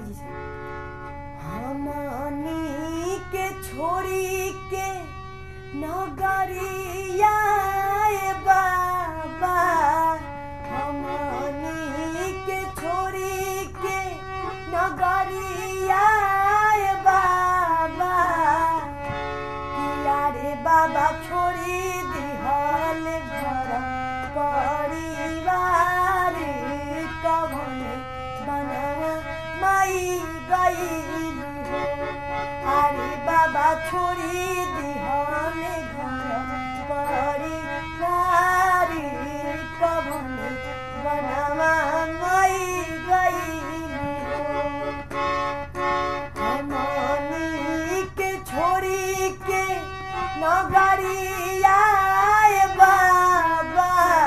जी से हमनी के छोड़ी के नगरिया ए बाबा हमनी के छोड़ी के नगरिया ए बाबा किया रे बाबा छोड़ी दिहल घर परिवार कवन बनवा माई गई हो अरे बाबा छोड़ी दिहल घर परिवार कवन बनवा माई गई हो हमनी के छोड़ी के नगरिया ए बाबा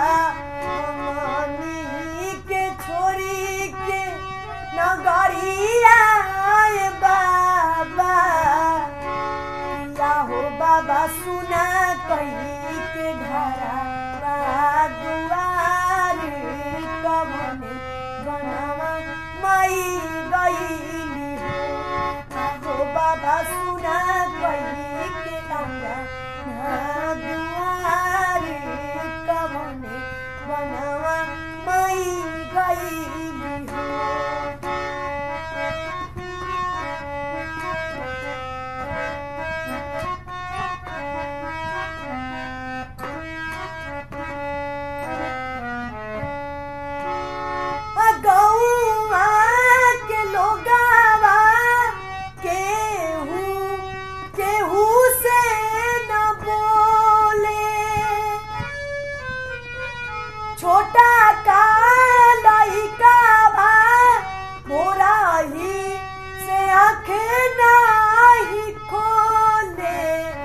हमनी के छोड़ी के नगरिया ए बाबा या हो बाबा सुना कही के घरा दुआर कवने बनवा माई गईली हो आहो बाबा सुना कही के अंगा ना दुआर कवने बनवा माई गईली हो गौआ के लोगावा केहू केहू से न बोले छोटा का लइका बा मोरा ही से आंखें नाही खोले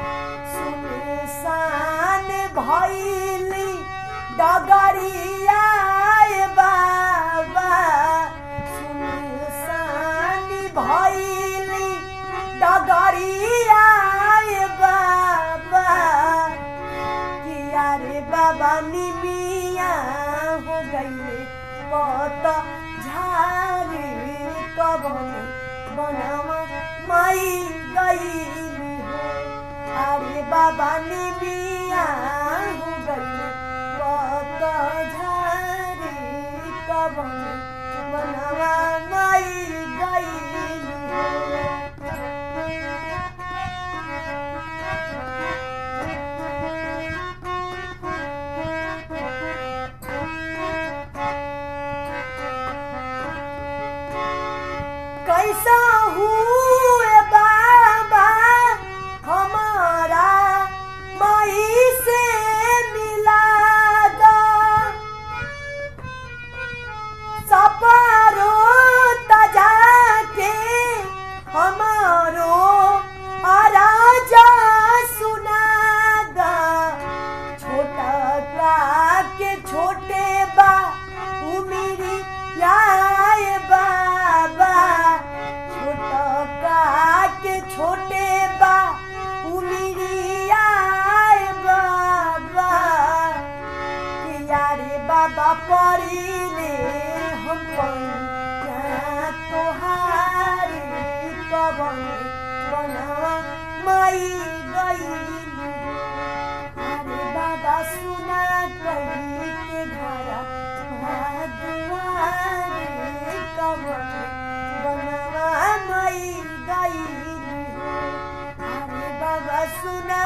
सुनसान भइली डगरिया ए बाबा सुनसान भइली डगरिया ए बाबा किया रे बाबा निमिया हो गईले कत झारे कबन बनवा माई गईली हो अरे बाबा निमिया हो गईले कत झारे कबन बनवा माई गईली हो कैसा हुए बाबा हमारा माई से मिला दो सपारो तजा के हमारो आराजा सुना दा छोटा का के छोटे बा उमिरी लाए बाबा छोटा का के छोटे बा उमिरी आए बाबा किया रे बाबा परीले हम पैया तोहारे कवन बनवा माई गईली अरे बाबा सुना कही के घरा दुआरे कवन बनवा माई गईली अरे बाबा सुना